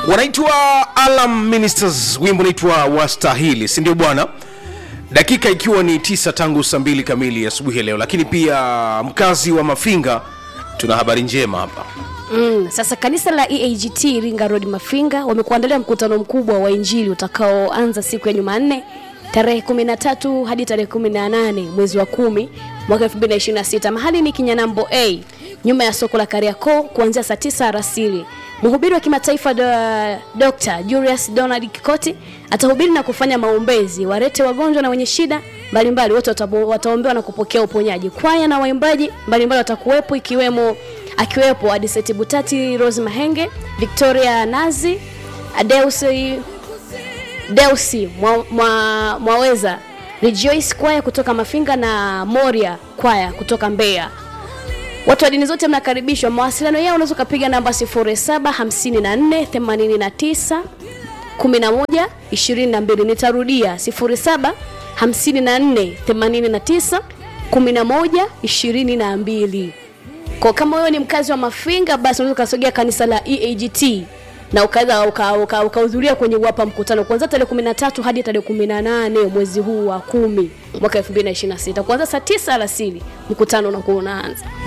wanaitwa alam ministers wimbo unaitwa wastahili si ndio bwana dakika ikiwa ni tisa tangu saa mbili kamili asubuhi ya leo lakini pia mkazi wa mafinga tuna habari njema hapa Mm, sasa kanisa la EAGT Iringa Road Mafinga wamekuandalia mkutano mkubwa wa Injili utakaoanza siku ya Jumanne tarehe 13 hadi tarehe 18 mwezi wa kumi mwaka 2026. Mahali ni Kinyanambo A nyuma ya soko la Kariakoo kuanzia saa 9 alasiri. Mhubiri wa kimataifa do, Dr. Julius Donald Kikoti atahubiri na kufanya maombezi. Warete wagonjwa na wenye shida mbalimbali wote watabo- wataombewa na kupokea uponyaji. Kwaya na waimbaji mbalimbali watakuwepo ikiwemo akiwepo Adiseti Butati, Rose Mahenge, Victoria Nazi, Adeusi Deusi mwa, mwa, Mwaweza, Rejoice kwaya kutoka Mafinga na Moria kwaya kutoka Mbeya. Watu wa dini zote mnakaribishwa. Mawasiliano yao unaweza ukapiga namba 075489 11 22. Nitarudia 075489 11 22. Kwa kama wewe ni mkazi wa Mafinga, basi unaweza ukasogea kanisa la EAGT na ukaweza ukahudhuria uka, uka ukahudhuria kwenye wapa mkutano kuanzia tarehe 13 hadi tarehe 18 mwezi huu wa kumi mwaka 2026 kuanzia saa 9 alasiri mkutano unakuwa unaanza.